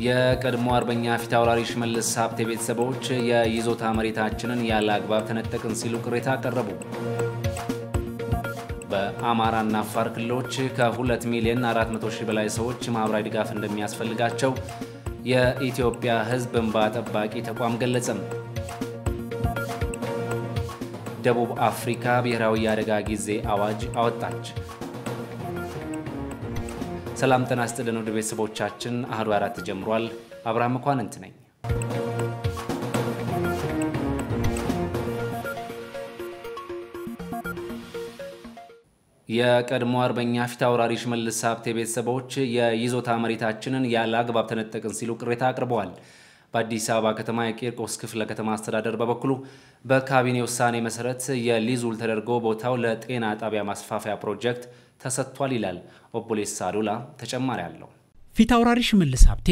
የቀድሞ አርበኛ ፊት አውራሪ ሽመልስ ሀብቴ ቤተሰቦች የይዞታ መሬታችንን ያለ አግባብ ተነጠቅን ሲሉ ቅሬታ አቀረቡ። በአማራና አፋር ክልሎች ከ2 ሚሊዮን 400 ሺህ በላይ ሰዎች ማኅበራዊ ድጋፍ እንደሚያስፈልጋቸው የኢትዮጵያ ሕዝብ እንባ ጠባቂ ተቋም ገለጸም። ደቡብ አፍሪካ ብሔራዊ የአደጋ ጊዜ አዋጅ አወጣች። ሰላም ጤና ይስጥልን ውድ ቤተሰቦቻችን፣ አህዱ አራት ጀምሯል። አብርሃም መኳንንት ነኝ። የቀድሞ አርበኛ ፊት አውራሪ ሽመልስ ሀብቴ ቤተሰቦች የይዞታ መሬታችንን ያለ አግባብ ተነጠቅን ሲሉ ቅሬታ አቅርበዋል። በአዲስ አበባ ከተማ የቂርቆስ ክፍለ ከተማ አስተዳደር በበኩሉ በካቢኔ ውሳኔ መሰረት የሊዝ ውል ተደርጎ ቦታው ለጤና ጣቢያ ማስፋፊያ ፕሮጀክት ተሰጥቷል ይላል። ኦቦሌሳ ዱላ ተጨማሪ አለው። ፊት አውራሪ ሽመልስ ሀብቴ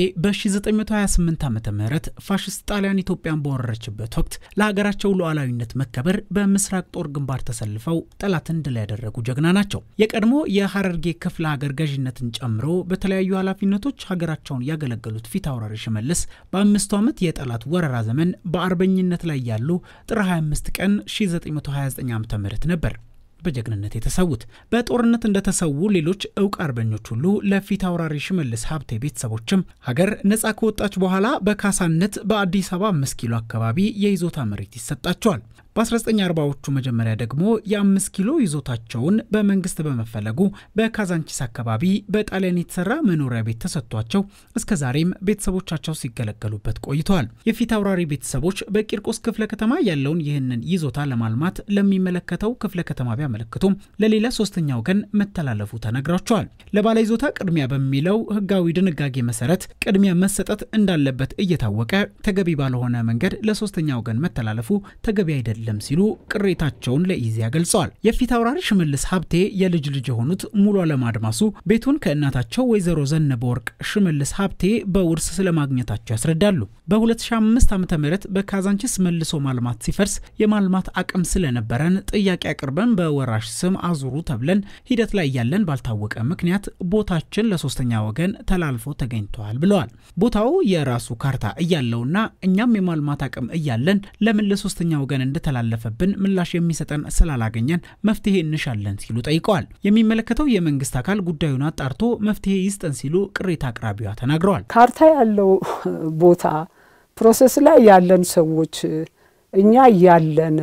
በ1928 ዓ ም ፋሽስት ጣሊያን ኢትዮጵያን በወረረችበት ወቅት ለሀገራቸው ሉዓላዊነት መከበር በምስራቅ ጦር ግንባር ተሰልፈው ጠላትን ድል ያደረጉ ጀግና ናቸው። የቀድሞ የሀረርጌ ክፍለ ሀገር ገዥነትን ጨምሮ በተለያዩ ኃላፊነቶች ሀገራቸውን ያገለገሉት ፊት አውራሪ ሽመልስ በአምስቱ ዓመት የጠላት ወረራ ዘመን በአርበኝነት ላይ ያሉ ጥር 25 ቀን 1929 ዓ ም ነበር በጀግንነት የተሰዉት። በጦርነት እንደተሰዉ ሌሎች እውቅ አርበኞች ሁሉ ለፊት አውራሪ ሽመልስ ሀብቴ ቤተሰቦችም ሀገር ነጻ ከወጣች በኋላ በካሳነት በአዲስ አበባ አምስት ኪሎ አካባቢ የይዞታ መሬት ይሰጣቸዋል። በ1940ዎቹ መጀመሪያ ደግሞ የአምስት ኪሎ ይዞታቸውን በመንግስት በመፈለጉ በካዛንቺስ አካባቢ በጣሊያን የተሰራ መኖሪያ ቤት ተሰጥቷቸው እስከ ዛሬም ቤተሰቦቻቸው ሲገለገሉበት ቆይተዋል። የፊት አውራሪ ቤተሰቦች በቂርቆስ ክፍለ ከተማ ያለውን ይህንን ይዞታ ለማልማት ለሚመለከተው ክፍለ ከተማ ቢያመለክቱም ለሌላ ሶስተኛ ወገን መተላለፉ ተነግሯቸዋል። ለባለ ይዞታ ቅድሚያ በሚለው ህጋዊ ድንጋጌ መሰረት ቅድሚያ መሰጠት እንዳለበት እየታወቀ ተገቢ ባልሆነ መንገድ ለሶስተኛ ወገን መተላለፉ ተገቢ አይደለም አይደለም ሲሉ ቅሬታቸውን ለኢዜአ ገልጸዋል። የፊት አውራሪ ሽመልስ ሀብቴ የልጅ ልጅ የሆኑት ሙሉ አለም አድማሱ ቤቱን ከእናታቸው ወይዘሮ ዘነበ ወርቅ ሽመልስ ሀብቴ በውርስ ስለማግኘታቸው ያስረዳሉ። በ2005 ዓ ም በካዛንቺስ መልሶ ማልማት ሲፈርስ የማልማት አቅም ስለነበረን ጥያቄ አቅርበን በወራሽ ስም አዙሩ ተብለን ሂደት ላይ ያለን ባልታወቀ ምክንያት ቦታችን ለሶስተኛ ወገን ተላልፎ ተገኝተዋል ብለዋል። ቦታው የራሱ ካርታ እያለውና እኛም የማልማት አቅም እያለን ለምን ለሶስተኛ ወገን እንደተላለፈብን ምላሽ የሚሰጠን ስላላገኘን መፍትሄ እንሻለን ሲሉ ጠይቀዋል። የሚመለከተው የመንግስት አካል ጉዳዩን አጣርቶ መፍትሄ ይስጠን ሲሉ ቅሬታ አቅራቢዋ ተናግረዋል። ካርታ ያለው ቦታ ፕሮሰስ ላይ ያለን ሰዎች እኛ እያለን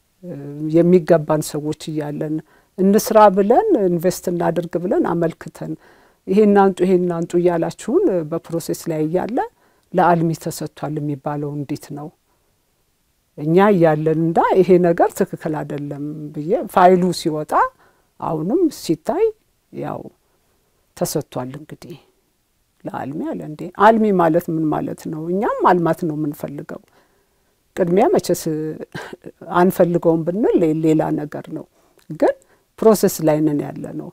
የሚገባን ሰዎች እያለን እንስራ ብለን ኢንቨስት እናድርግ ብለን አመልክተን ይሄን አንጡ ይሄን አንጡ እያላችሁን በፕሮሴስ ላይ እያለ ለአልሚ ተሰጥቷል የሚባለው እንዴት ነው? እኛ እያለን እንዳ ይሄ ነገር ትክክል አይደለም ብዬ ፋይሉ ሲወጣ አሁንም ሲታይ ያው ተሰጥቷል። እንግዲህ ለአልሚ አለ እንዴ አልሚ ማለት ምን ማለት ነው? እኛም አልማት ነው የምንፈልገው። ቅድሚያ መቼስ አንፈልገውም ብንል ሌላ ነገር ነው፣ ግን ፕሮሰስ ላይ ነን ያለ ነው።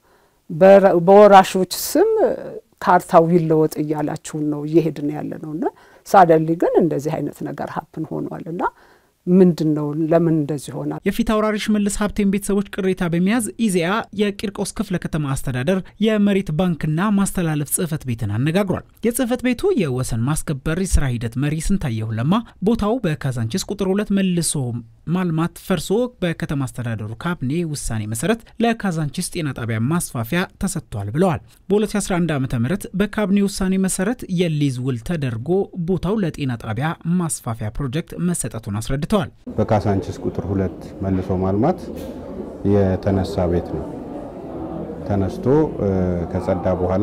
በወራሾች ስም ካርታው ይለወጥ እያላችሁን ነው እየሄድን ያለ ነው እና ሳደሊ ግን እንደዚህ አይነት ነገር ሀፕን ሆኗል እና ምንድን ነው? ለምን እንደዚህ ሆናል? የፊት አውራሪ ሽመልስ ሀብቴን ቤተሰቦች ቅሬታ በመያዝ ኢዜአ የቂርቆስ ክፍለ ከተማ አስተዳደር የመሬት ባንክና ማስተላለፍ ጽህፈት ቤትን አነጋግሯል። የጽህፈት ቤቱ የወሰን ማስከበር የስራ ሂደት መሪ ስንታየሁ ለማ ቦታው በካዛንቺስ ቁጥር ሁለት መልሶ ማልማት ፈርሶ በከተማ አስተዳደሩ ካቢኔ ውሳኔ መሰረት ለካዛንቺስ ጤና ጣቢያ ማስፋፊያ ተሰጥቷል ብለዋል። በ2011 ዓ ም በካቢኔ ውሳኔ መሰረት የሊዝ ውል ተደርጎ ቦታው ለጤና ጣቢያ ማስፋፊያ ፕሮጀክት መሰጠቱን አስረድተዋል። በካዛንቺስ ቁጥር ሁለት መልሶ ማልማት የተነሳ ቤት ነው። ተነስቶ ከጸዳ በኋላ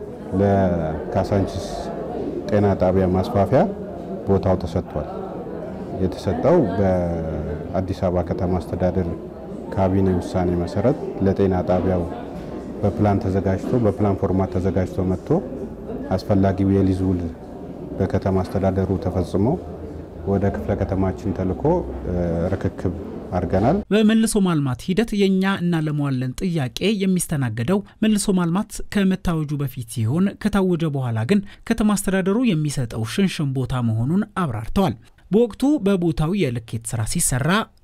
ለካዛንቺስ ጤና ጣቢያ ማስፋፊያ ቦታው ተሰጥቷል። የተሰጠው በአዲስ አበባ ከተማ አስተዳደር ካቢኔ ውሳኔ መሰረት ለጤና ጣቢያው በፕላን ተዘጋጅቶ በፕላን ፎርማት ተዘጋጅቶ መጥቶ አስፈላጊው የሊዝ ውል በከተማ አስተዳደሩ ተፈጽሞ ወደ ክፍለ ከተማችን ተልኮ ርክክብ አድርገናል። በመልሶ ማልማት ሂደት የእኛ እናለመዋለን ጥያቄ የሚስተናገደው መልሶ ማልማት ከመታወጁ በፊት ሲሆን ከታወጀ በኋላ ግን ከተማ አስተዳደሩ የሚሰጠው ሽንሽን ቦታ መሆኑን አብራርተዋል። በወቅቱ በቦታው የልኬት ስራ ሲሰራ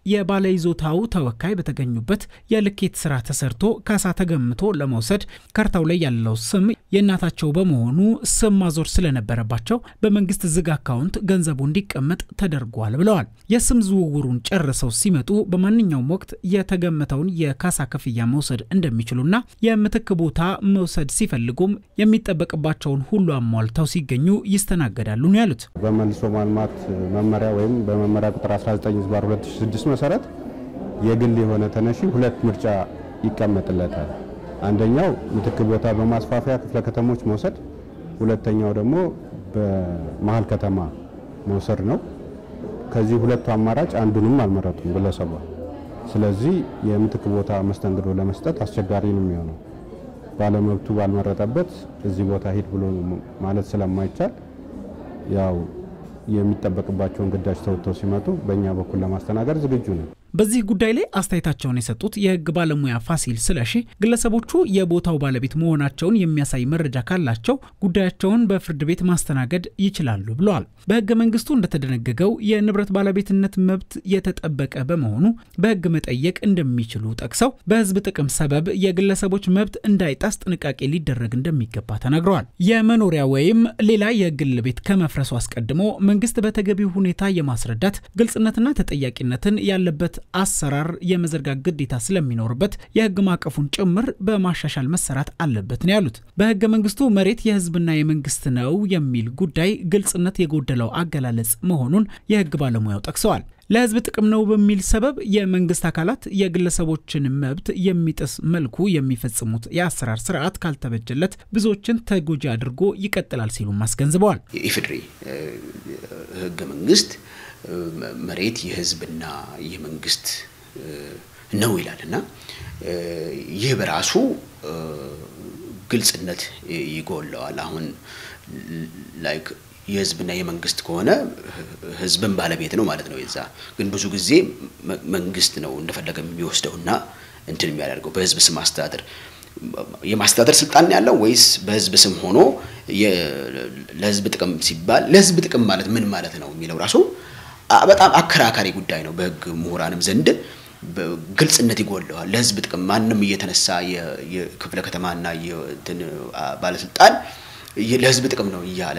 የባለ ይዞታው ተወካይ በተገኙበት የልኬት ስራ ተሰርቶ ካሳ ተገምቶ ለመውሰድ ካርታው ላይ ያለው ስም የእናታቸው በመሆኑ ስም ማዞር ስለነበረባቸው በመንግስት ዝግ አካውንት ገንዘቡ እንዲቀመጥ ተደርጓል ብለዋል። የስም ዝውውሩን ጨርሰው ሲመጡ በማንኛውም ወቅት የተገመተውን የካሳ ክፍያ መውሰድ እንደሚችሉና የምትክ ቦታ መውሰድ ሲፈልጉም የሚጠበቅባቸውን ሁሉ አሟልተው ሲገኙ ይስተናገዳሉ ነው ያሉት። በመልሶ ማልማት መመሪያ ወይም በመመሪያ ቁጥር 19 ዝባር 2006 መሰረት የግል የሆነ ተነሺ ሁለት ምርጫ ይቀመጥለታል። አንደኛው ምትክ ቦታ በማስፋፊያ ክፍለ ከተሞች መውሰድ፣ ሁለተኛው ደግሞ በመሀል ከተማ መውሰድ ነው። ከዚህ ሁለቱ አማራጭ አንዱንም አልመረጡም ግለሰቧ። ስለዚህ የምትክ ቦታ መስተንግዶ ለመስጠት አስቸጋሪ ነው የሚሆነው። ባለመብቱ ባልመረጠበት እዚህ ቦታ ሂድ ብሎ ማለት ስለማይቻል ያው የሚጠበቅባቸውን ግዳጅ ተወጥተው ሲመጡ በእኛ በኩል ለማስተናገድ ዝግጁ ነን። በዚህ ጉዳይ ላይ አስተያየታቸውን የሰጡት የሕግ ባለሙያ ፋሲል ስለሺ ግለሰቦቹ የቦታው ባለቤት መሆናቸውን የሚያሳይ መረጃ ካላቸው ጉዳያቸውን በፍርድ ቤት ማስተናገድ ይችላሉ ብለዋል። በሕገ መንግስቱ እንደተደነገገው የንብረት ባለቤትነት መብት የተጠበቀ በመሆኑ በሕግ መጠየቅ እንደሚችሉ ጠቅሰው በሕዝብ ጥቅም ሰበብ የግለሰቦች መብት እንዳይጣስ ጥንቃቄ ሊደረግ እንደሚገባ ተናግረዋል። የመኖሪያ ወይም ሌላ የግል ቤት ከመፍረሱ አስቀድሞ መንግስት በተገቢው ሁኔታ የማስረዳት ግልጽነትና ተጠያቂነትን ያለበት አሰራር የመዘርጋት ግዴታ ስለሚኖርበት የህግ ማዕቀፉን ጭምር በማሻሻል መሰራት አለበት ነው ያሉት። በህገ መንግስቱ መሬት የህዝብና የመንግስት ነው የሚል ጉዳይ ግልጽነት የጎደለው አገላለጽ መሆኑን የህግ ባለሙያው ጠቅሰዋል። ለህዝብ ጥቅም ነው በሚል ሰበብ የመንግስት አካላት የግለሰቦችን መብት የሚጥስ መልኩ የሚፈጽሙት የአሰራር ስርዓት ካልተበጀለት ብዙዎችን ተጎጂ አድርጎ ይቀጥላል ሲሉም አስገንዝበዋል። የኢፌዴሪ ህገ መንግስት መሬት የህዝብና የመንግስት ነው ይላል እና ይህ በራሱ ግልጽነት ይጎለዋል። አሁን ላይክ የህዝብና የመንግስት ከሆነ ህዝብን ባለቤት ነው ማለት ነው። የዛ ግን ብዙ ጊዜ መንግስት ነው እንደፈለገ የሚወስደውና እንትን የሚያደርገው በህዝብ ስም አስተዳደር የማስተዳደር ስልጣን ያለው ወይስ በህዝብ ስም ሆኖ ለህዝብ ጥቅም ሲባል ለህዝብ ጥቅም ማለት ምን ማለት ነው የሚለው ራሱ በጣም አከራካሪ ጉዳይ ነው። በህግ ምሁራንም ዘንድ ግልጽነት ይጎለዋል። ለህዝብ ጥቅም ማንም እየተነሳ የክፍለ ከተማና የእንትን ባለስልጣን ለህዝብ ጥቅም ነው እያለ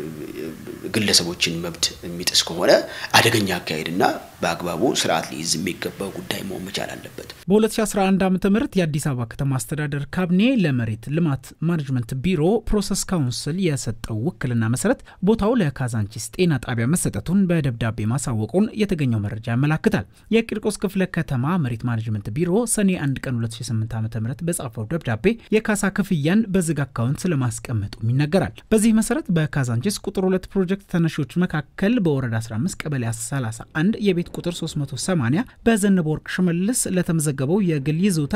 ግለሰቦችን መብት የሚጥስ ከሆነ አደገኛ አካሄድና በአግባቡ ስርዓት ሊይዝ የሚገባው ጉዳይ መሆን መቻል አለበት። በ2011 ዓ ም የአዲስ አበባ ከተማ አስተዳደር ካቢኔ ለመሬት ልማት ማኔጅመንት ቢሮ ፕሮሰስ ካውንስል የሰጠው ውክልና መሰረት ቦታው ለካዛንቺስ ጤና ጣቢያ መሰጠቱን በደብዳቤ ማሳወቁን የተገኘው መረጃ ያመላክታል። የቂርቆስ ክፍለ ከተማ መሬት ማኔጅመንት ቢሮ ሰኔ 1 ቀን 2008 ዓ ም በጻፈው ደብዳቤ የካሳ ክፍያን በዝግ አካውንት ስለማስቀመጡ ይነገራል። በዚህ መሰረት በካዛንቺስ ቁጥር ሁለት ፕሮጀክት ተነሺዎች መካከል በወረዳ 15 ቀበሌ 31 የቤት ቁጥር 380 በዘነበ ወርቅ ሽመልስ ለተመዘገበው የግል ይዞታ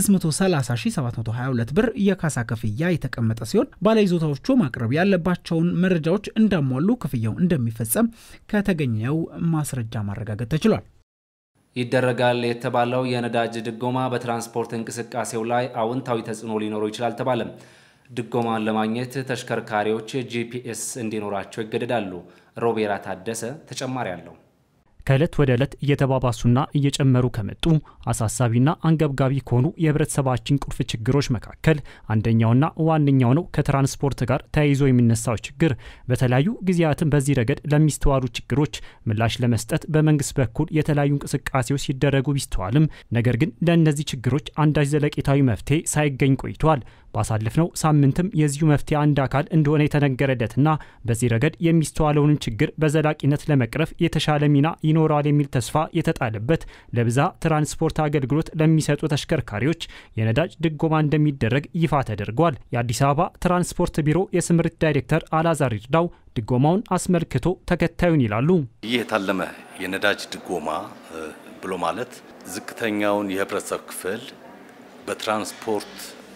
630722 ብር የካሳ ክፍያ የተቀመጠ ሲሆን ባለይዞታዎቹ ማቅረብ ያለባቸውን መረጃዎች እንዳሟሉ ክፍያው እንደሚፈጸም ከተገኘው ማስረጃ ማረጋገጥ ተችሏል። ይደረጋል የተባለው የነዳጅ ድጎማ በትራንስፖርት እንቅስቃሴው ላይ አዎንታዊ ተጽዕኖ ሊኖረው ይችላል ተባለም። ድጎማን ለማግኘት ተሽከርካሪዎች ጂፒኤስ እንዲኖራቸው ይገደዳሉ። ሮቤራ ታደሰ ተጨማሪ አለው። ከዕለት ወደ ዕለት እየተባባሱና እየጨመሩ ከመጡ አሳሳቢና አንገብጋቢ ከሆኑ የህብረተሰባችን ቁልፍ ችግሮች መካከል አንደኛውና ዋነኛው ነው ከትራንስፖርት ጋር ተያይዞ የሚነሳው ችግር። በተለያዩ ጊዜያትም በዚህ ረገድ ለሚስተዋሉ ችግሮች ምላሽ ለመስጠት በመንግስት በኩል የተለያዩ እንቅስቃሴዎች ሲደረጉ ቢስተዋልም ነገር ግን ለእነዚህ ችግሮች አንዳች ዘለቄታዊ መፍትሄ ሳይገኝ ቆይቷል። ባሳለፍነው ሳምንትም የዚሁ መፍትሄ አንድ አካል እንደሆነ የተነገረለትና በዚህ ረገድ የሚስተዋለውንም ችግር በዘላቂነት ለመቅረፍ የተሻለ ሚና ይኖራል የሚል ተስፋ የተጣለበት ለብዛ ትራንስፖርት አገልግሎት ለሚሰጡ ተሽከርካሪዎች የነዳጅ ድጎማ እንደሚደረግ ይፋ ተደርጓል። የአዲስ አበባ ትራንስፖርት ቢሮ የስምሪት ዳይሬክተር አላዛር ይርዳው ድጎማውን አስመልክቶ ተከታዩን ይላሉ። ይህ የታለመ የነዳጅ ድጎማ ብሎ ማለት ዝቅተኛውን የህብረተሰብ ክፍል በትራንስፖርት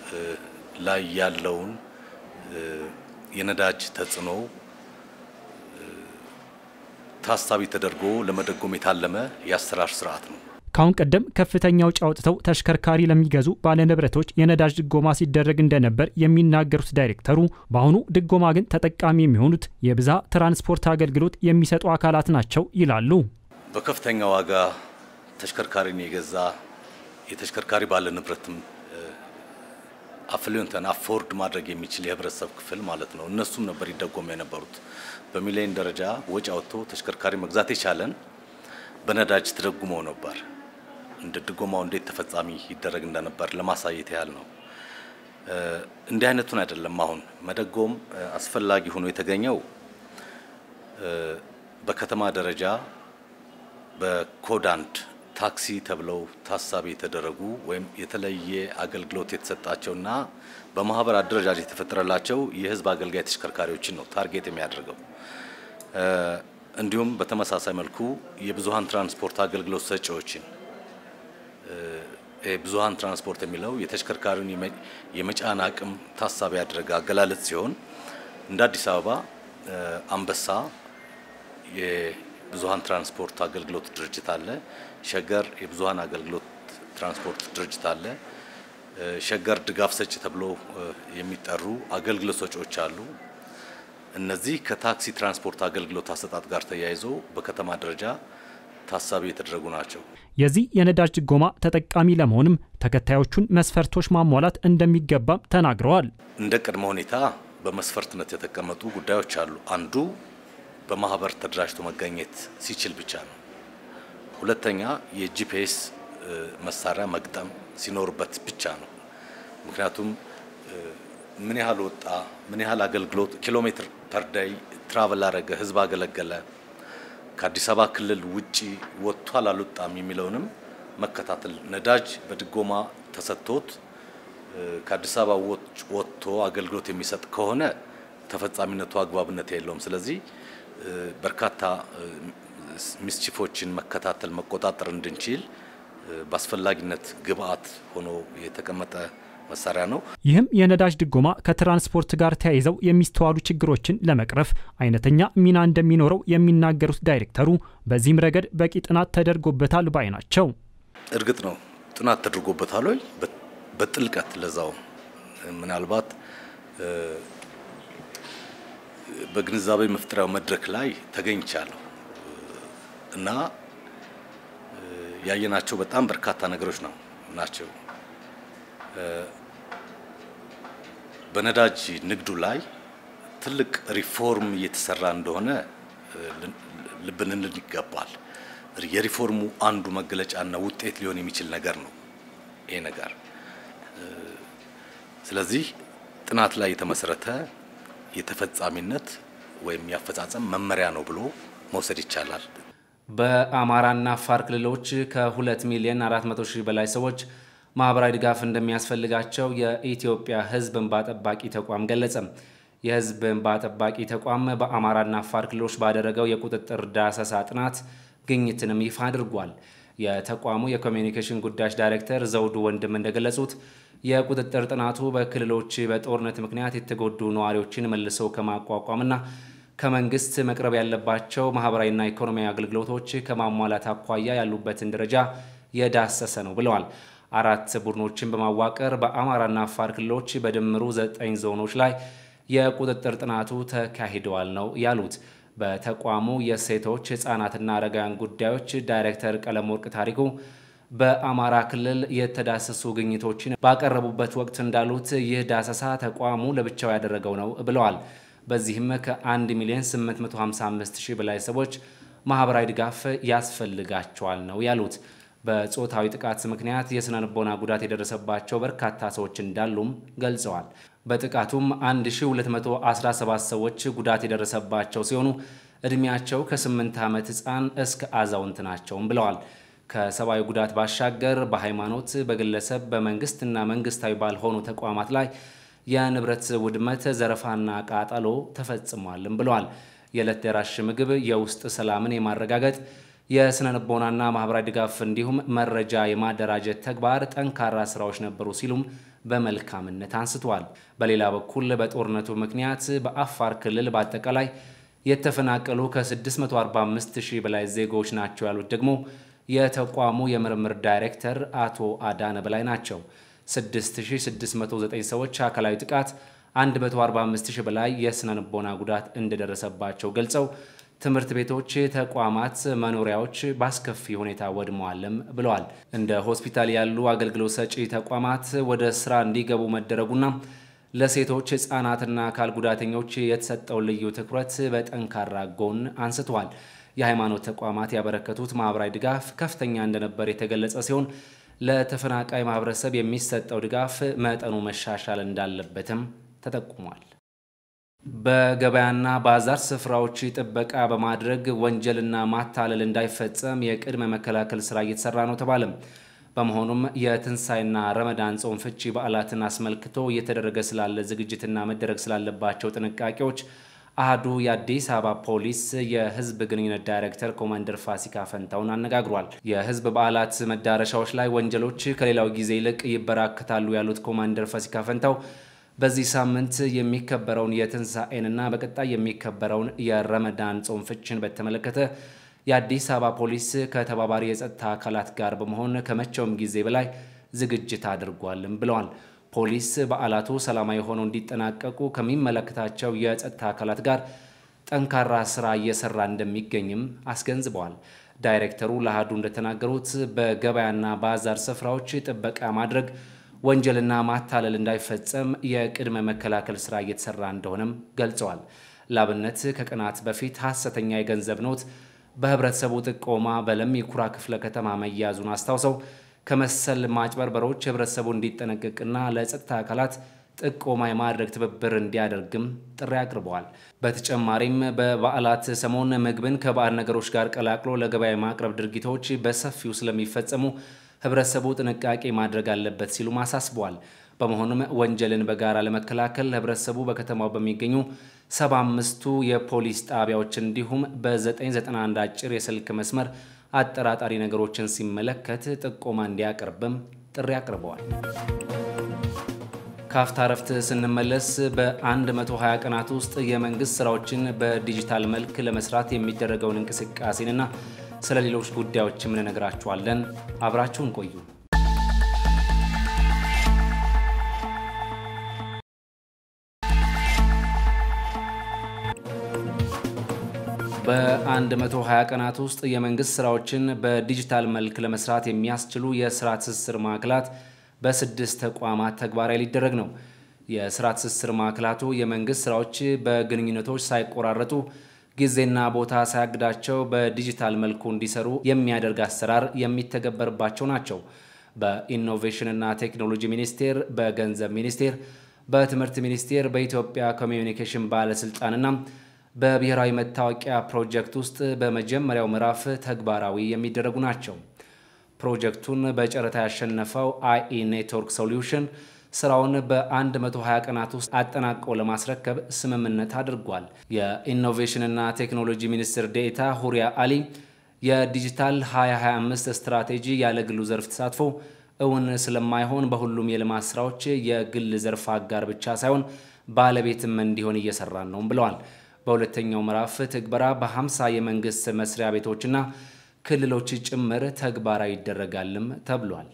ላይ ያለውን የነዳጅ ተጽዕኖ ታሳቢ ተደርጎ ለመደጎም የታለመ የአሰራር ስርዓት ነው። ከአሁን ቀደም ከፍተኛ ወጪ አውጥተው ተሽከርካሪ ለሚገዙ ባለንብረቶች የነዳጅ ድጎማ ሲደረግ እንደነበር የሚናገሩት ዳይሬክተሩ በአሁኑ ድጎማ ግን ተጠቃሚ የሚሆኑት የብዛ ትራንስፖርት አገልግሎት የሚሰጡ አካላት ናቸው ይላሉ። በከፍተኛ ዋጋ ተሽከርካሪን የገዛ የተሽከርካሪ ባለ ንብረትም አፍሊዮንተን አፎርድ ማድረግ የሚችል የህብረተሰብ ክፍል ማለት ነው። እነሱም ነበር ይደጎሙ የነበሩት። በሚሊዮን ደረጃ ወጪ አውጥቶ ተሽከርካሪ መግዛት የቻለን በነዳጅ ተደጉመው ነበር። እንደ ድጎማው እንዴት ተፈጻሚ ይደረግ እንደነበር ለማሳየት ያህል ነው። እንዲህ አይነቱን አይደለም አሁን መደጎም አስፈላጊ ሆኖ የተገኘው በከተማ ደረጃ በኮድ አንድ ታክሲ ተብለው ታሳቢ የተደረጉ ወይም የተለየ አገልግሎት የተሰጣቸውና በማህበር አደረጃጀት የተፈጠረላቸው የህዝብ አገልጋይ ተሽከርካሪዎችን ነው ታርጌት የሚያደርገው። እንዲሁም በተመሳሳይ መልኩ የብዙሀን ትራንስፖርት አገልግሎት ሰጪዎችን ብዙሀን ትራንስፖርት የሚለው የተሽከርካሪውን የመጫን አቅም ታሳቢ ያደረገ አገላለጽ ሲሆን እንደ አዲስ አበባ አንበሳ የብዙሀን ትራንስፖርት አገልግሎት ድርጅት አለ። ሸገር የብዙሀን አገልግሎት ትራንስፖርት ድርጅት አለ። ሸገር ድጋፍ ሰጪ ተብሎ የሚጠሩ አገልግሎት ሰጪዎች አሉ። እነዚህ ከታክሲ ትራንስፖርት አገልግሎት አሰጣጥ ጋር ተያይዞ በከተማ ደረጃ ታሳቢ የተደረጉ ናቸው። የዚህ የነዳጅ ድጎማ ተጠቃሚ ለመሆንም ተከታዮቹን መስፈርቶች ማሟላት እንደሚገባም ተናግረዋል። እንደ ቅድመ ሁኔታ በመስፈርትነት የተቀመጡ ጉዳዮች አሉ። አንዱ በማህበር ተደራጅቶ መገኘት ሲችል ብቻ ነው። ሁለተኛ የጂፒኤስ መሳሪያ መግጠም ሲኖርበት ብቻ ነው። ምክንያቱም ምን ያህል ወጣ፣ ምን ያህል አገልግሎት ኪሎ ሜትር ፐር ዳይ ትራቨል አረገ፣ ህዝብ አገለገለ፣ ከአዲስ አበባ ክልል ውጪ ወጥቷል አልወጣም የሚለውንም መከታተል ነዳጅ በድጎማ ተሰጥቶት ከአዲስ አበባ ወጥቶ አገልግሎት የሚሰጥ ከሆነ ተፈጻሚነቱ አግባብነት የለውም። ስለዚህ በርካታ ሚስቺፎችን መከታተል መቆጣጠር እንድንችል በአስፈላጊነት ግብአት ሆኖ የተቀመጠ መሳሪያ ነው። ይህም የነዳጅ ድጎማ ከትራንስፖርት ጋር ተያይዘው የሚስተዋሉ ችግሮችን ለመቅረፍ አይነተኛ ሚና እንደሚኖረው የሚናገሩት ዳይሬክተሩ በዚህም ረገድ በቂ ጥናት ተደርጎበታል ባይ ናቸው። እርግጥ ነው ጥናት ተደርጎበታል ወይ በጥልቀት ለዛው ምናልባት በግንዛቤ መፍጠሪያው መድረክ ላይ ተገኝቻለሁ እና ያየናቸው በጣም በርካታ ነገሮች ነው ናቸው። በነዳጅ ንግዱ ላይ ትልቅ ሪፎርም እየተሰራ እንደሆነ ልብ ልንል ይገባል። የሪፎርሙ አንዱ መገለጫና ውጤት ሊሆን የሚችል ነገር ነው ይሄ ነገር። ስለዚህ ጥናት ላይ የተመሰረተ የተፈጻሚነት ወይም ያፈጻጸም መመሪያ ነው ብሎ መውሰድ ይቻላል። በአማራና አፋር ክልሎች ከ2 ሚሊዮን 400 ሺህ በላይ ሰዎች ማህበራዊ ድጋፍ እንደሚያስፈልጋቸው የኢትዮጵያ ሕዝብ እንባ ጠባቂ ተቋም ገለጸ። የሕዝብ እንባ ጠባቂ ተቋም በአማራና አፋር ክልሎች ባደረገው የቁጥጥር ዳሰሳ ጥናት ግኝትንም ይፋ አድርጓል። የተቋሙ የኮሚኒኬሽን ጉዳዮች ዳይሬክተር ዘውዱ ወንድም እንደገለጹት የቁጥጥር ጥናቱ በክልሎች በጦርነት ምክንያት የተጎዱ ነዋሪዎችን መልሰው ከማቋቋምና ከመንግስት መቅረብ ያለባቸው ማህበራዊና ኢኮኖሚያዊ አገልግሎቶች ከማሟላት አኳያ ያሉበትን ደረጃ የዳሰሰ ነው ብለዋል። አራት ቡድኖችን በማዋቀር በአማራና አፋር ክልሎች በድምሩ ዘጠኝ ዞኖች ላይ የቁጥጥር ጥናቱ ተካሂደዋል ነው ያሉት። በተቋሙ የሴቶች ህጻናትና አረጋውያን ጉዳዮች ዳይሬክተር ቀለመወርቅ ታሪኩ በአማራ ክልል የተዳሰሱ ግኝቶችን ባቀረቡበት ወቅት እንዳሉት ይህ ዳሰሳ ተቋሙ ለብቻው ያደረገው ነው ብለዋል። በዚህም ከ1 ሚሊዮን 855 ሺህ በላይ ሰዎች ማህበራዊ ድጋፍ ያስፈልጋቸዋል ነው ያሉት። በጾታዊ ጥቃት ምክንያት የስነ ልቦና ጉዳት የደረሰባቸው በርካታ ሰዎች እንዳሉም ገልጸዋል። በጥቃቱም 1217 ሰዎች ጉዳት የደረሰባቸው ሲሆኑ ዕድሜያቸው ከ8 ዓመት ሕፃን እስከ አዛውንት ናቸውም ብለዋል። ከሰብአዊ ጉዳት ባሻገር በሃይማኖት፣ በግለሰብ፣ በመንግስትና መንግስታዊ ባልሆኑ ተቋማት ላይ የንብረት ውድመት፣ ዘረፋና ቃጠሎ ተፈጽሟልም ብለዋል። የዕለት ደራሽ ምግብ፣ የውስጥ ሰላምን የማረጋገጥ የስነ ልቦናና ማህበራዊ ድጋፍ እንዲሁም መረጃ የማደራጀት ተግባር ጠንካራ ስራዎች ነበሩ ሲሉም በመልካምነት አንስተዋል። በሌላ በኩል በጦርነቱ ምክንያት በአፋር ክልል በአጠቃላይ የተፈናቀሉ ከ645 ሺህ በላይ ዜጎች ናቸው ያሉት ደግሞ የተቋሙ የምርምር ዳይሬክተር አቶ አዳነ በላይ ናቸው። 6609 ሰዎች አካላዊ ጥቃት፣ 145 ሺህ በላይ የስነ ልቦና ጉዳት እንደደረሰባቸው ገልጸው ትምህርት ቤቶች፣ ተቋማት፣ መኖሪያዎች በአስከፊ ሁኔታ ወድመዋልም ብለዋል። እንደ ሆስፒታል ያሉ አገልግሎት ሰጪ ተቋማት ወደ ስራ እንዲገቡ መደረጉና ለሴቶች ህጻናትና አካል ጉዳተኞች የተሰጠውን ልዩ ትኩረት በጠንካራ ጎን አንስተዋል። የሃይማኖት ተቋማት ያበረከቱት ማህበራዊ ድጋፍ ከፍተኛ እንደነበር የተገለጸ ሲሆን ለተፈናቃይ ማህበረሰብ የሚሰጠው ድጋፍ መጠኑ መሻሻል እንዳለበትም ተጠቁሟል። በገበያና ባዛር ስፍራዎች ጥበቃ በማድረግ ወንጀልና ማታለል እንዳይፈጸም የቅድመ መከላከል ስራ እየተሰራ ነው ተባለም። በመሆኑም የትንሣኤና ረመዳን ጾም ፍቺ በዓላትን አስመልክቶ እየተደረገ ስላለ ዝግጅትና መደረግ ስላለባቸው ጥንቃቄዎች አህዱ የአዲስ አበባ ፖሊስ የህዝብ ግንኙነት ዳይሬክተር ኮማንደር ፋሲካ ፈንታውን አነጋግሯል። የህዝብ በዓላት መዳረሻዎች ላይ ወንጀሎች ከሌላው ጊዜ ይልቅ ይበራከታሉ ያሉት ኮማንደር ፋሲካ ፈንታው በዚህ ሳምንት የሚከበረውን የትንሣኤንና በቀጣይ የሚከበረውን የረመዳን ጾም ፍችን በተመለከተ የአዲስ አበባ ፖሊስ ከተባባሪ የጸጥታ አካላት ጋር በመሆን ከመቼውም ጊዜ በላይ ዝግጅት አድርጓልም ብለዋል። ፖሊስ በዓላቱ ሰላማዊ ሆነው እንዲጠናቀቁ ከሚመለከታቸው የጸጥታ አካላት ጋር ጠንካራ ስራ እየሰራ እንደሚገኝም አስገንዝበዋል። ዳይሬክተሩ ለአሃዱ እንደተናገሩት በገበያና ባዛር ስፍራዎች ጥበቃ ማድረግ ወንጀልና ማታለል እንዳይፈጸም የቅድመ መከላከል ስራ እየተሰራ እንደሆነም ገልጸዋል። ላብነት ከቀናት በፊት ሐሰተኛ የገንዘብ ኖት በህብረተሰቡ ጥቆማ በለሚ ኩራ ክፍለ ከተማ መያዙን አስታውሰው ከመሰል ማጭበርበሮች ህብረተሰቡ እንዲጠነቀቅና ለጸጥታ አካላት ጥቆማ የማድረግ ትብብር እንዲያደርግም ጥሪ አቅርበዋል። በተጨማሪም በበዓላት ሰሞን ምግብን ከባዕድ ነገሮች ጋር ቀላቅሎ ለገበያ የማቅረብ ድርጊቶች በሰፊው ስለሚፈጸሙ ህብረተሰቡ ጥንቃቄ ማድረግ አለበት ሲሉም አሳስበዋል። በመሆኑም ወንጀልን በጋራ ለመከላከል ህብረተሰቡ በከተማው በሚገኙ ሰባ አምስቱ የፖሊስ ጣቢያዎች እንዲሁም በ991 አጭር የስልክ መስመር አጠራጣሪ ነገሮችን ሲመለከት ጥቆማ እንዲያቀርብም ጥሪ አቅርበዋል። ካፍታ ረፍት ስንመለስ በ120 ቀናት ውስጥ የመንግስት ስራዎችን በዲጂታል መልክ ለመስራት የሚደረገውን እንቅስቃሴንና ስለ ሌሎች ጉዳዮችም እንነግራችኋለን። አብራችሁን ቆዩ። በ120 ቀናት ውስጥ የመንግስት ስራዎችን በዲጂታል መልክ ለመስራት የሚያስችሉ የስራ ትስስር ማዕከላት በስድስት ተቋማት ተግባራዊ ሊደረግ ነው። የስራ ትስስር ማዕከላቱ የመንግስት ስራዎች በግንኙነቶች ሳይቆራረጡ ጊዜና ቦታ ሳያግዳቸው በዲጂታል መልኩ እንዲሰሩ የሚያደርግ አሰራር የሚተገበርባቸው ናቸው። በኢኖቬሽንና ቴክኖሎጂ ሚኒስቴር፣ በገንዘብ ሚኒስቴር፣ በትምህርት ሚኒስቴር፣ በኢትዮጵያ ኮሚዩኒኬሽን ባለስልጣንና በብሔራዊ መታወቂያ ፕሮጀክት ውስጥ በመጀመሪያው ምዕራፍ ተግባራዊ የሚደረጉ ናቸው። ፕሮጀክቱን በጨረታ ያሸነፈው አይኢ ኔትወርክ ሶሉሽን ስራውን በ120 ቀናት ውስጥ አጠናቀው ለማስረከብ ስምምነት አድርጓል። የኢኖቬሽንና ቴክኖሎጂ ሚኒስትር ዴኤታ ሁሪያ አሊ የዲጂታል 2025 ስትራቴጂ ያለ ግሉ ዘርፍ ተሳትፎ እውን ስለማይሆን በሁሉም የልማት ስራዎች የግል ዘርፍ አጋር ብቻ ሳይሆን ባለቤትም እንዲሆን እየሰራን ነው ብለዋል። በሁለተኛው ምዕራፍ ትግበራ በ50 የመንግስት መስሪያ ቤቶችና ክልሎች ጭምር ተግባራዊ ይደረጋልም ተብሏል።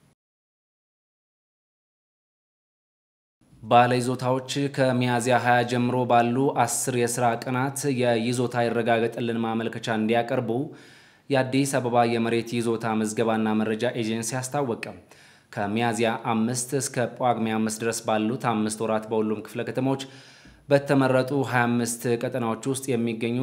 ባለይዞታዎች ከሚያዝያ 20 ጀምሮ ባሉ አስር የስራ ቀናት የይዞታ ይረጋገጥልን ማመልከቻ እንዲያቀርቡ የአዲስ አበባ የመሬት ይዞታ ምዝገባና መረጃ ኤጀንሲ አስታወቀ። ከሚያዝያ አምስት እስከ ጳጉሜ አምስት ድረስ ባሉት አምስት ወራት በሁሉም ክፍለ ከተሞች በተመረጡ 25 ቀጠናዎች ውስጥ የሚገኙ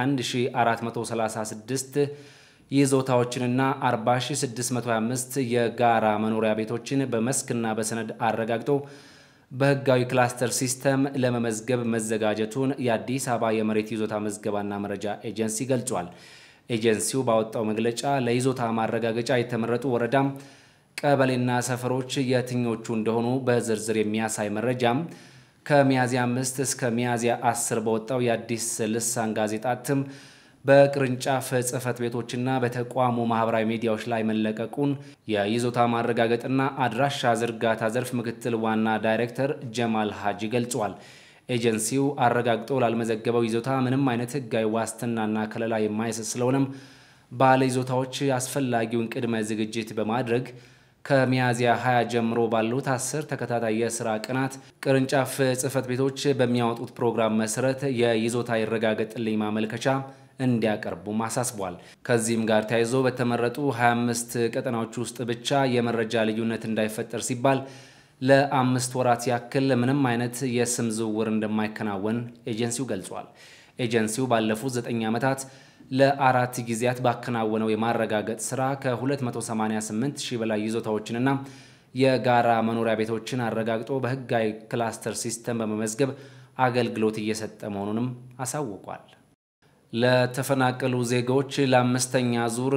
21436 ይዞታዎችንና 40625 የጋራ መኖሪያ ቤቶችን በመስክና በሰነድ አረጋግጦ በህጋዊ ክላስተር ሲስተም ለመመዝገብ መዘጋጀቱን የአዲስ አበባ የመሬት ይዞታ ምዝገባና መረጃ ኤጀንሲ ገልጿል። ኤጀንሲው ባወጣው መግለጫ ለይዞታ ማረጋገጫ የተመረጡ ወረዳም፣ ቀበሌና ሰፈሮች የትኞቹ እንደሆኑ በዝርዝር የሚያሳይ መረጃም ከሚያዝያ አምስት እስከ ሚያዝያ አስር በወጣው የአዲስ ልሳን ጋዜጣ እትም በቅርንጫፍ ጽህፈት ቤቶችና በተቋሙ ማህበራዊ ሚዲያዎች ላይ መለቀቁን የይዞታ ማረጋገጥና አድራሻ ዝርጋታ ዘርፍ ምክትል ዋና ዳይሬክተር ጀማል ሀጂ ገልጿል። ኤጀንሲው አረጋግጦ ላልመዘገበው ይዞታ ምንም አይነት ህጋዊ ዋስትናና ከለላ የማይሰጥ ስለሆነም ባለ ይዞታዎች አስፈላጊውን ቅድመ ዝግጅት በማድረግ ከሚያዝያ 20 ጀምሮ ባሉት አስር ተከታታይ የስራ ቀናት ቅርንጫፍ ጽህፈት ቤቶች በሚያወጡት ፕሮግራም መሰረት የይዞታ ይረጋገጥልኝ ማመልከቻ እንዲያቀርቡም አሳስቧል። ከዚህም ጋር ተያይዞ በተመረጡ 25 ቀጠናዎች ውስጥ ብቻ የመረጃ ልዩነት እንዳይፈጠር ሲባል ለአምስት ወራት ያክል ምንም አይነት የስም ዝውውር እንደማይከናወን ኤጀንሲው ገልጿል። ኤጀንሲው ባለፉት 9 ዓመታት ለአራት ጊዜያት ባከናወነው የማረጋገጥ ስራ ከ288 ሺህ በላይ ይዞታዎችንና የጋራ መኖሪያ ቤቶችን አረጋግጦ በህጋዊ ክላስተር ሲስተም በመመዝገብ አገልግሎት እየሰጠ መሆኑንም አሳውቋል። ለተፈናቀሉ ዜጎች ለአምስተኛ ዙር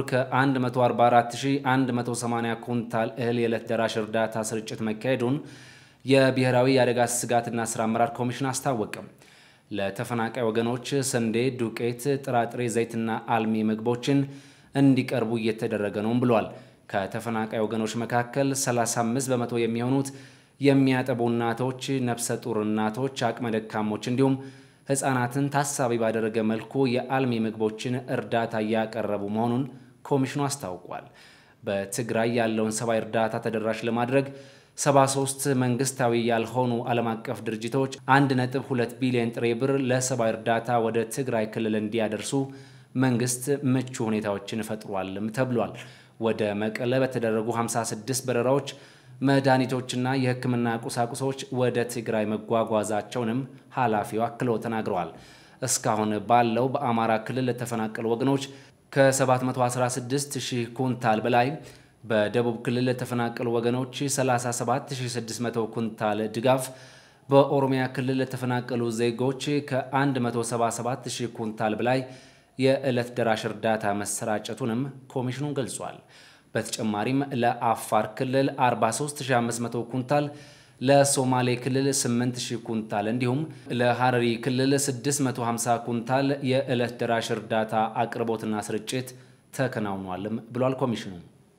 ከ144180 ኩንታል እህል የዕለት ደራሽ እርዳታ ስርጭት መካሄዱን የብሔራዊ የአደጋ ስጋትና ስራ አመራር ኮሚሽን አስታወቀም። ለተፈናቃይ ወገኖች ስንዴ፣ ዱቄት፣ ጥራጥሬ፣ ዘይትና አልሚ ምግቦችን እንዲቀርቡ እየተደረገ ነውም ብሏል። ከተፈናቃይ ወገኖች መካከል 35 በመቶ የሚሆኑት የሚያጠቡ እናቶች፣ ነፍሰ ጡር እናቶች፣ አቅመ ደካሞች እንዲሁም ህጻናትን ታሳቢ ባደረገ መልኩ የአልሚ ምግቦችን እርዳታ እያቀረቡ መሆኑን ኮሚሽኑ አስታውቋል። በትግራይ ያለውን ሰብአዊ እርዳታ ተደራሽ ለማድረግ 73 መንግስታዊ ያልሆኑ ዓለም አቀፍ ድርጅቶች 1.2 ቢሊዮን ጥሬ ብር ለሰብአዊ እርዳታ ወደ ትግራይ ክልል እንዲያደርሱ መንግስት ምቹ ሁኔታዎችን ፈጥሯልም ተብሏል። ወደ መቀለ በተደረጉ 56 በረራዎች መድኃኒቶችና የሕክምና ቁሳቁሶች ወደ ትግራይ መጓጓዛቸውንም ኃላፊው አክለው ተናግረዋል። እስካሁን ባለው በአማራ ክልል ለተፈናቀሉ ወገኖች ከ716 ሺህ ኩንታል በላይ በደቡብ ክልል ለተፈናቀሉ ወገኖች 37600 ኩንታል ድጋፍ፣ በኦሮሚያ ክልል ለተፈናቀሉ ዜጎች ከ177 ሺህ ኩንታል በላይ የዕለት ደራሽ እርዳታ መሰራጨቱንም ኮሚሽኑ ገልጿል። በተጨማሪም ለአፋር ክልል 43500 ኩንታል፣ ለሶማሌ ክልል 8000 ኩንታል እንዲሁም ለሐረሪ ክልል 650 ኩንታል የዕለት ደራሽ እርዳታ አቅርቦትና ስርጭት ተከናውኗልም ብሏል ኮሚሽኑ።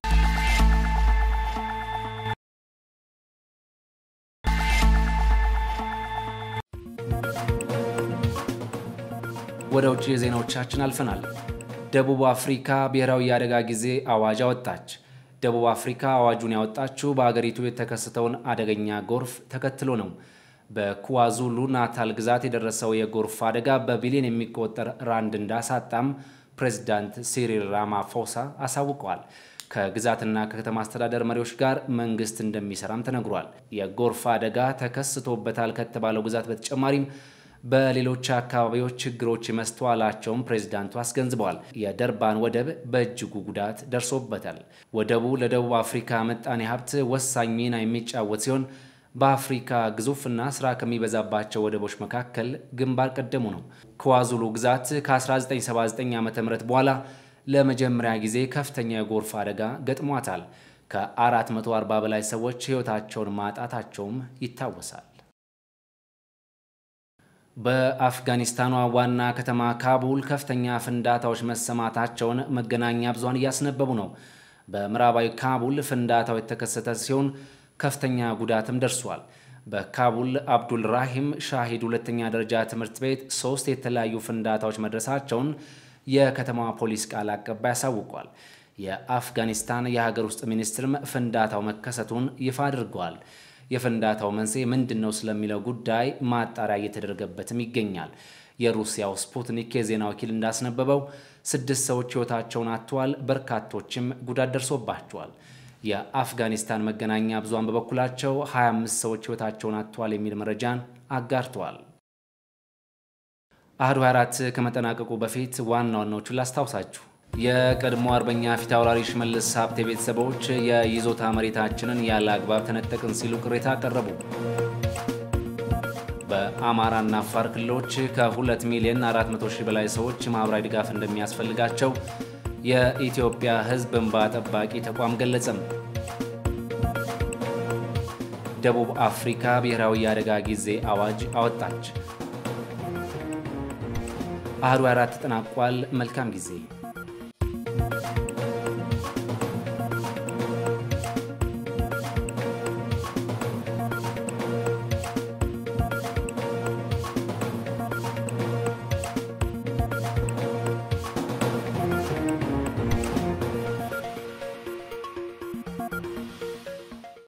ወደ ውጭ ዜናዎቻችን አልፈናል። ደቡብ አፍሪካ ብሔራዊ የአደጋ ጊዜ አዋጅ አወጣች። ደቡብ አፍሪካ አዋጁን ያወጣችው በአገሪቱ የተከሰተውን አደገኛ ጎርፍ ተከትሎ ነው። በኩዋዙሉ ናታል ግዛት የደረሰው የጎርፍ አደጋ በቢሊዮን የሚቆጠር ራንድ እንዳሳጣም ፕሬዚዳንት ሲሪል ራማፎሳ አሳውቀዋል። ከግዛትና ከከተማ አስተዳደር መሪዎች ጋር መንግስት እንደሚሰራም ተነግሯል። የጎርፍ አደጋ ተከስቶበታል ከተባለው ግዛት በተጨማሪም በሌሎች አካባቢዎች ችግሮች መስተዋላቸውን ፕሬዚዳንቱ አስገንዝበዋል። የደርባን ወደብ በእጅጉ ጉዳት ደርሶበታል። ወደቡ ለደቡብ አፍሪካ ምጣኔ ሀብት ወሳኝ ሚና የሚጫወት ሲሆን በአፍሪካ ግዙፍና ስራ ከሚበዛባቸው ወደቦች መካከል ግንባር ቀደሙ ነው። ከዋዙሉ ግዛት ከ1979 ዓ ም በኋላ ለመጀመሪያ ጊዜ ከፍተኛ የጎርፍ አደጋ ገጥሟታል። ከ440 በላይ ሰዎች ሕይወታቸውን ማጣታቸውም ይታወሳል። በአፍጋኒስታኗ ዋና ከተማ ካቡል ከፍተኛ ፍንዳታዎች መሰማታቸውን መገናኛ ብዙሃን እያስነበቡ ነው። በምዕራባዊ ካቡል ፍንዳታው የተከሰተ ሲሆን ከፍተኛ ጉዳትም ደርሷል። በካቡል አብዱል ራሂም ሻሂድ ሁለተኛ ደረጃ ትምህርት ቤት ሶስት የተለያዩ ፍንዳታዎች መድረሳቸውን የከተማዋ ፖሊስ ቃል አቀባይ አሳውቋል። የአፍጋኒስታን የሀገር ውስጥ ሚኒስትርም ፍንዳታው መከሰቱን ይፋ አድርገዋል። የፍንዳታው መንስኤ ምንድን ነው ስለሚለው ጉዳይ ማጣሪያ እየተደረገበትም ይገኛል። የሩሲያው ስፑትኒክ የዜና ወኪል እንዳስነበበው ስድስት ሰዎች ሕይወታቸውን አጥተዋል፣ በርካቶችም ጉዳት ደርሶባቸዋል። የአፍጋኒስታን መገናኛ ብዙሃን በበኩላቸው 25 ሰዎች ሕይወታቸውን አጥተዋል የሚል መረጃን አጋርተዋል። አህዱ 24 ከመጠናቀቁ በፊት ዋና ዋናዎቹን ላስታውሳችሁ። የቀድሞ አርበኛ ፊት አውራሪ ሽመልስ ሀብቴ ቤተሰቦች የይዞታ መሬታችንን ያለ አግባብ ተነጠቅን ሲሉ ቅሬታ አቀረቡ። በአማራና አፋር ክልሎች ከ2 ሚሊዮን 400 ሺህ በላይ ሰዎች ማኅበራዊ ድጋፍ እንደሚያስፈልጋቸው የኢትዮጵያ ሕዝብ እንባ ጠባቂ ተቋም ገለጸም። ደቡብ አፍሪካ ብሔራዊ የአደጋ ጊዜ አዋጅ አወጣች። አህዱ አራት ተጠናቋል። መልካም ጊዜ